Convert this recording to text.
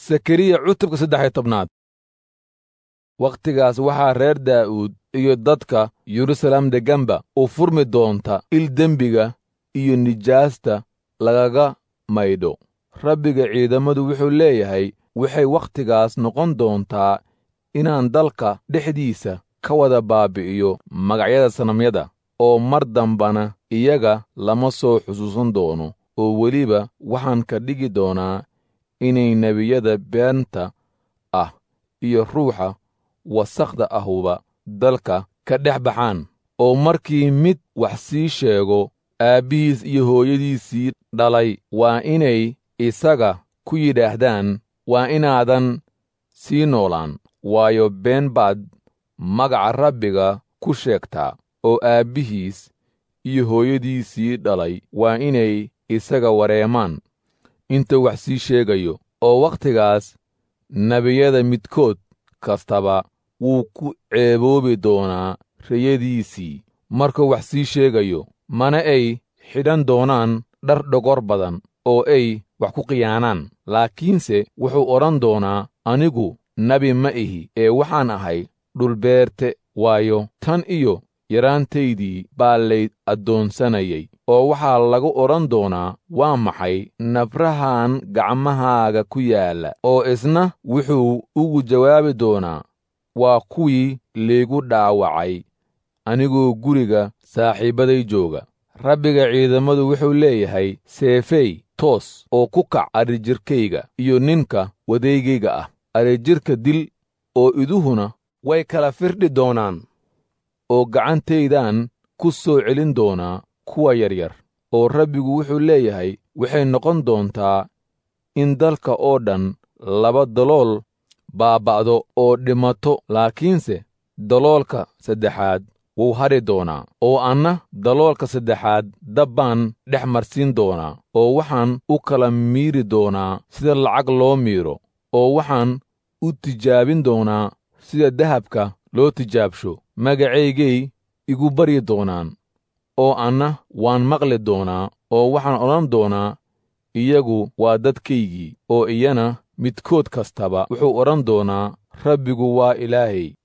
sakariya cutubka saddex iyo tobnaad wakhtigaas waxaa reer daa'uud iyo dadka yeruusaalem degganba u furmi doonta il dembiga iyo nijaasta lagaga maydho rabbiga ciidammadu wuxuu leeyahay waxay wakhtigaas noqon doontaa inaan dalka dhexdiisa ka wada baabi'iyo magacyada sanamyada oo mar dambana iyaga lama soo xusuusan doono oo weliba waxaan ka dhigi doonaa inay nebiyada beenta ah iyo ruuxa wasakhda ahuba dalka ka dhex baxaan oo markii mid wax sii sheego aabbihiis iyo hooyadiisii dhalay waa inay isaga ku yidhaahdaan waa inaadan sii noolaan waayo been baad magaca rabbiga ku sheegtaa oo aabbihiis iyo hooyadiisii dhalay waa inay isaga wareemaan intuu wax sii sheegayo oo wakhtigaas nebiyada midkood kastaba wuu ku ceeboobi doonaa riyadiisii markuu wax sii sheegayo mana ay xidhan doonaan dhar dhogor badan oo ay wax ku khiyaanaan laakiinse wuxuu odhan doonaa anigu nebi ma ihi ee waxaan ahay dhulbeerte waayo tan iyo yaraantaydii baa lay addoonsanayay oo waxaa lagu odhan doonaa waa maxay nafrahan gacmahaaga ku yaalla oo isna wuxuu ugu jawaabi doonaa waa kuwii laygu dhaawacay anigoo guriga saaxiibbaday jooga rabbiga ciidammadu wuxuu leeyahay seefey toos oo ku kac adrijirkayga iyo ninka wadeygayga ah adrijirka dil oo iduhuna way kala firdhi doonaan oo gacantaydaan ku soo celin doonaa kuwa yaryar oo rabbigu wuxuu leeyahay waxay noqon doontaa in dalka oo dhan laba dalool baaba'do oo dhimato laakiinse daloolka saddexaad wuu hadhi doonaa oo anna daloolka saddexaad dabbaan dhex marsiin doonaa oo waxaan u kala miiri doonaa sida lacag loo miiro oo waxaan u tijaabin doonaa sida dahabka loo tijaabsho magacaygay igu baryi doonaan oo anna waan maqli doonaa oo waxaan odhan doonaa iyagu waa dadkaygii oo iyana midkood kastaba wuxuu odhan doonaa rabbigu waa ilaahay